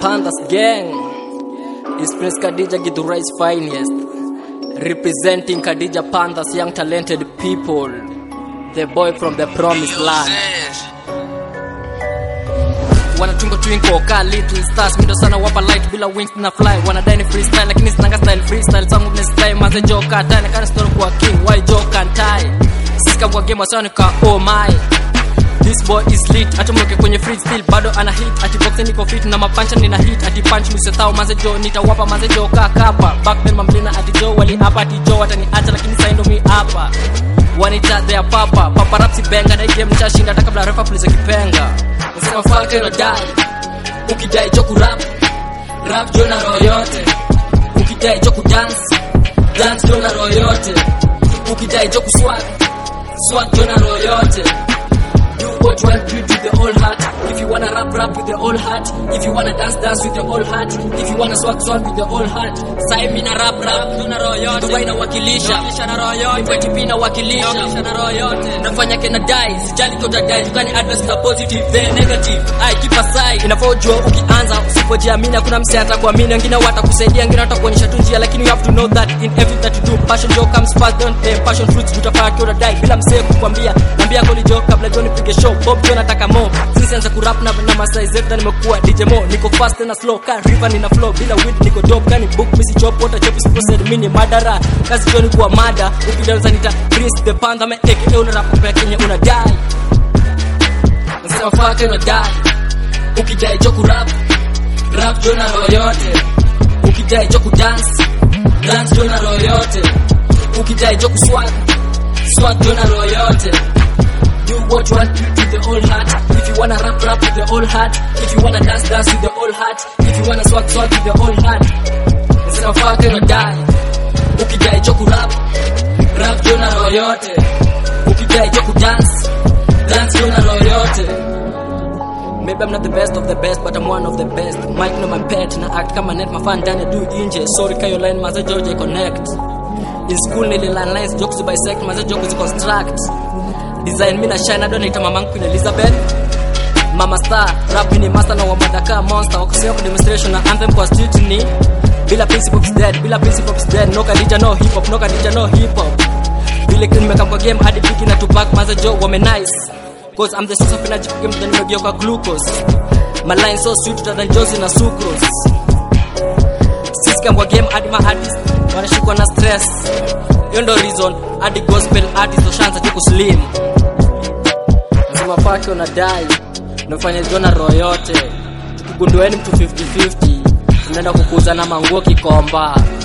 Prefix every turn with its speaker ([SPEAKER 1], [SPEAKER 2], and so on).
[SPEAKER 1] Pandas gang is Prince Khadija Githurai's finest, representing Khadija Pandas young talented people, the boy from the promised land. Wanatungo twinkle ka little stars mindo sana wapa light bila wings na fly wanadai ni freestyle lakini sinanga style freestyle zangu ni style maze joka tani kana story kwa king why joka tie sika kwa game wasani ka oh my This boy is lit hata mloke kwenye free still bado ana hit ati boxing niko fit na mapancha nina hit ati punch msetao maze jo nitawapa maze jo ka kapa back then mamlina ati jo wali hapa ati jo watani acha lakini sasa ndo mi hapa wanita their papa papa rapsi benga na hii game nitashinda hata kabla refa puliza kipenga nasema fuck it or die ukidai jo ku rap rap jo na roho yote ukidai jo ku dance dance jo na roho yote ukidai jo ku swag swag jo na roho yote do what you want to do with the whole heart. If you wanna rap, rap with the whole heart. If you wanna dance, dance with the whole heart. If you wanna swag, swag with the whole heart. Sai mimi na rap, rap, tuna roho yote. Dubai na wakilisha, na roho yote. Mkwati pia na wakilisha, na roho yote. Nafanya kena die, sijali tota die. You can address the positive, the negative. I keep aside. Inafojua ukianza, usipojiamini hakuna mse atakuamini. Wengine watakusaidia, wengine watakuonyesha tu njia, lakini you have to know that in everything that you do, passion jo comes first, don't aim. Passion fruits utafanya kiona die bila mse kukwambia. Nambia goli jo kabla jo nipige show. Bob jo nataka mo. Since anza kurap na na masai zetu na nimekuwa DJ Mo. Niko fast na slow, kan river nina flow bila weed niko dope, kani book misi chop water chop is processed mini madara. Kazi jo ni kuwa mada. Ukidaweza nita Prince the Panda me aka una rap kwa Kenya una die. Nasema fuck it or die. Ukidai jo ku rap, rap jo na roho yote. Ukidai jo ku dance, dance jo na roho yote. Ukidai jo ku swag, swag jo na roho yote. Do what you want to do with the whole heart. If you wanna rap, rap with the whole heart. If you wanna dance, dance with the whole heart. If you wanna swag, swag with the whole heart. Nasema fuck it or die. Ukidai jo ku rap, rap jo na roho yote. Ukidai jo ku dance, dance jo na roho yote. Maybe I'm not the best of the best, but I'm one of the best. Mike no my pet, na act kama net mafan ndani do inje. Sorry kayo line maze George connect. In school nili learn lines jokes to bisect maze jokes to construct. Design mi na shine ado naita mamangu Queen Elizabeth. Mama Star, rap ni master na wamadaka monster. Wakosea kwa demonstration na anthem kwa street ni bila principle is dead, bila principle is dead. No kadija no hip hop, no kadija no hip hop. Vile nimekam kwa game hadi Biggie na Tupac maze jo wame nice. Cause I'm the source of energy game then nimegeuka glucose. My line so sweet than Johnson na sucrose. Sisi kwa game hadi ma artist wanashikwa na stress. Hiyo ndo reason hadi gospel artist washaanza tu kuslim. Nasema fuck you na die. Nafanya jona roho yote. Tukigundueni mtu 50-50. Tunaenda kukuza na manguo kikomba.